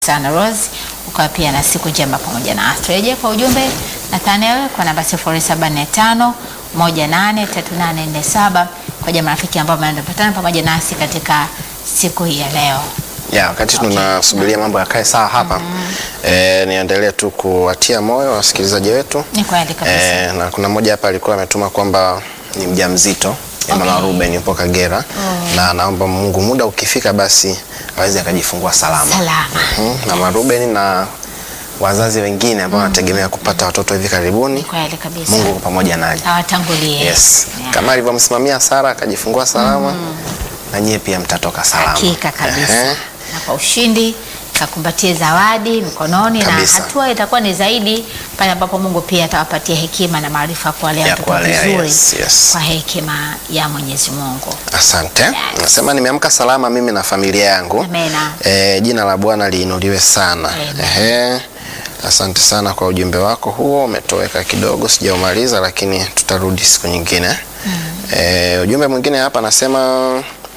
sana Rose, ukawa pia na siku njema pamoja na Astreje kwa ujumbe Nathaniel kwa namba 0745 183847 kwa jamaa rafiki ambao wamepatana pamoja nasi katika siku hii ya leo. Ya, wakati tunasubiria mambo yakae sawa hapa eh, niendelee tu kuwatia moyo wasikilizaji wetu Ni kweli kabisa. eh, na kuna mmoja hapa alikuwa ametuma kwamba ni mjamzito ya mama Okay. Ruben yupo Kagera na naomba Mungu muda ukifika basi aweze akajifungua salama. Salama. Mhm, Mama Ruben na wazazi wengine ambao wanategemea kupata watoto hivi karibuni, Kweli kabisa. Mungu uko pamoja nanyi. Awatangulie. Yes. Yeah. Kama alivyomsimamia Sara akajifungua salama na nyie pia mtatoka salama. Hakika kabisa. Ehe. Na kwa ushindi kakumbatie zawadi mikononi Kabisa. na hatua itakuwa ni zaidi pale ambapo Mungu pia atawapatia hekima na maarifa ya kuwalea Ya watoto kuwalea, vizuri yes, yes. kwa hekima ya Mwenyezi Mungu. Asante. Nasema nimeamka salama mimi na familia yangu. Amena. E, jina la Bwana liinuliwe sana. Amen. Ehe. Asante sana kwa ujumbe wako huo, umetoweka kidogo, sijaumaliza lakini tutarudi siku nyingine. E, ujumbe mwingine hapa anasema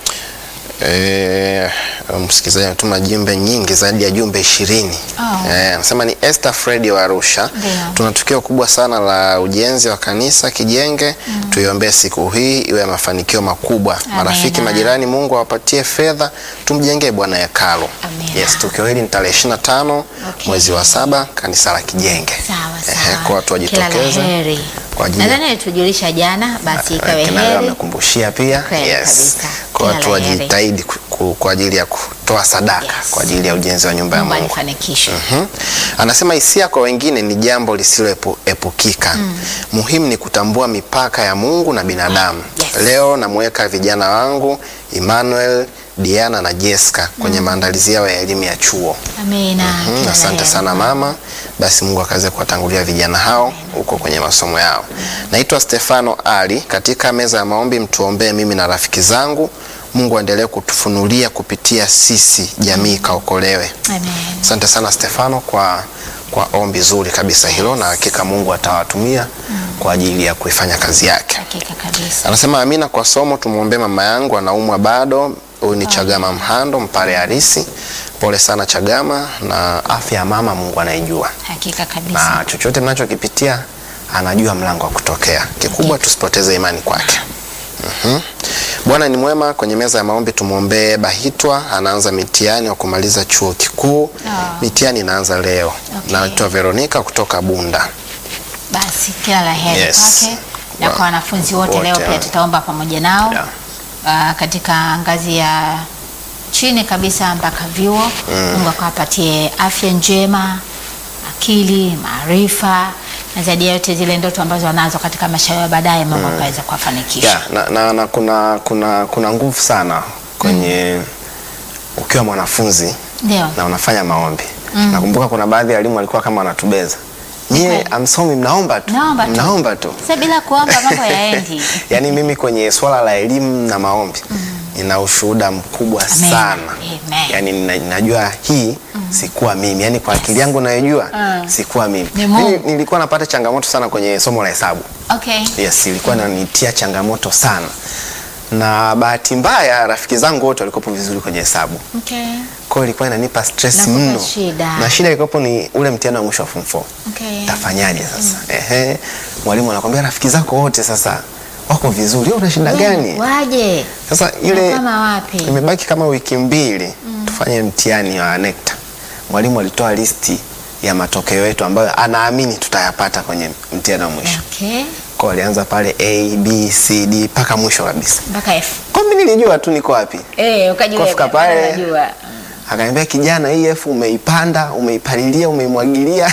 e, msikilizaji ametuma jumbe nyingi zaidi ya jumbe ishirini. Oh. Eh, anasema ni Esther Fredi wa Arusha. Ndio. Tuna tukio kubwa sana la ujenzi wa kanisa Kijenge. Tuiombee siku hii iwe ya mafanikio makubwa. Marafiki, Amina. majirani, Mungu awapatie fedha, tumjengee Bwana hekalu. Amina. Yes, tukio hili ni tarehe 25 Okay. mwezi wa saba kanisa la Kijenge. Sawa Ehe, sawa. kwa watu Kila la wajitokeze heri. kwa ajili ya- Nadhani alitujulisha jana, basi ikawe Kina leo heri. amekumbushia pia. Kweli Yes. kabisa. Kwa Kila watu la heri. wajitahidi ku- ku- kwa ajili ya kutoa sadaka Yes. kwa ajili ya ujenzi wa nyumba ya Mungu Mungu. alifanikishe. Mhm. Anasema hisia kwa wengine ni jambo lisiloepukika. Muhimu ni kutambua mipaka ya Mungu na binadamu. Yes. Leo namweka vijana wangu Emmanuel, Diana na Jessica kwenye maandalizi yao ya elimu ya chuo. Amina. Mhm, Kila la Asante heri. sana mama. Basi Mungu akaweze kuwatangulia vijana hao huko kwenye masomo yao. Naitwa Stefano Ali. Katika meza ya maombi, mtuombee mimi na rafiki zangu. Mungu aendelee kutufunulia kupitia sisi, jamii ikaokolewe. Amen. Asante sana Stefano kwa, kwa ombi zuri kabisa hilo, na hakika Mungu atawatumia kwa ajili ya kuifanya kazi yake. Hakika kabisa. Anasema amina kwa somo, tumwombee mama yangu anaumwa bado. Huyu ni Chagama Mhando, Mpare Harisi. Pole sana Chagama, na afya ya mama Mungu anaijua, Hakika kabisa. na chochote mnachokipitia anajua mlango wa kutokea. Kikubwa tusipoteze imani kwake. Mhm. Bwana ni mwema. Kwenye meza ya maombi tumwombee Bahitwa, anaanza mitihani wa kumaliza chuo kikuu. Ah. Mitihani inaanza leo. Okay. Naitwa Veronica kutoka Bunda. Basi kila la heri Yes. kwake na Wa- kwa wanafunzi wote wote, leo pia ah. tutaomba pamoja nao Yeah. ah, katika ngazi ya chini kabisa mpaka vyuo. Mungu akawapatie afya njema, akili, maarifa na zaidi ya yote zile ndoto ambazo wanazo katika maisha yao ya baadaye, Mungu akaweza kuwafanikisha. Yeah, na, na, na kuna, kuna, kuna nguvu sana kwenye ukiwa mwanafunzi Ndio. na unafanya maombi. Nakumbuka kuna baadhi ya walimu walikuwa kama wanatubeza, nyie amsomi, mnaomba tu, Mnaomba tu. mnaomba tu. Sasa bila kuomba mambo yaendi. Yaani mimi kwenye swala la elimu na maombi nina ushuhuda mkubwa Amen. sana. Amen. Yaani nina- ninajua hii sikuwa mimi, yaani kwa akili yangu nayojua Mm. sikuwa mimi. Ni Mungu. Mimi nilikuwa napata changamoto sana kwenye somo la hesabu. Okay. Yes, ilikuwa inanitia changamoto sana, na bahati mbaya rafiki zangu wote walikuwa vizuri kwenye hesabu, Okay. kwa hiyo ilikuwa inanipa stress Nakupa mno, shida. na shida ilikuwa ni ule mtihani wa mwisho wa form 4. Okay. Tafanyaje sasa? Ehe, mwalimu anakwambia rafiki zako wote sasa wako vizuri, wewe una shida Wewe, gani? Waje. Sasa ile Kama wapi? imebaki kama wiki mbili tufanye mtihani wa NECTA. Mwalimu alitoa listi ya matokeo yetu ambayo anaamini tutayapata kwenye mtihani wa mwisho. Okay. Kwa alianza pale A B C D mpaka mwisho kabisa. Mpaka F. Kwa mimi nilijua tu niko wapi. Eh, ukajiweka. Kufika pale. Unajua. Akaniambia kijana, hii F umeipanda, umeipalilia, umeimwagilia.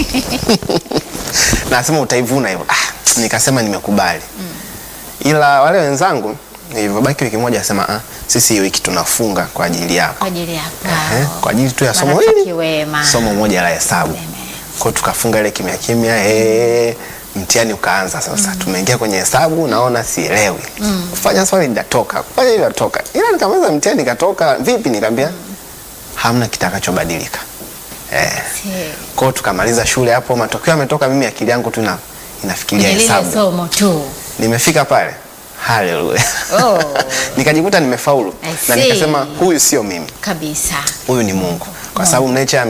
na asema utaivuna hivyo. Ah, nikasema nimekubali. Ila wale wenzangu nilivyobaki wiki moja asema ah, sisi hii wiki tunafunga kwa ajili yako. Kwa ajili yako. Eh, kwa ajili tu ya somo Marafiki hili. wema. Somo moja la hesabu. Amen. Kwa hiyo tukafunga ile kimya kimya, eh, mtihani ukaanza sasa. Tumeingia kwenye hesabu, naona sielewi. Kufanya swali linatoka, kufanya hili linatoka. Ila nikamaliza mtihani nikatoka, vipi nikamwambia hamna kitakachobadilika. Eh, Si- kwa hiyo tukamaliza shule hapo, matokeo yametoka, mimi akili yangu tu ina inafikiria Kwenye lile hesabu. somo tu. Nimefika pale. Haleluya. Oh. Nikajikuta nimefaulu I na see. nikasema huyu sio mimi, Kabisa. huyu ni Mungu. Kwa kwa sababu nature ya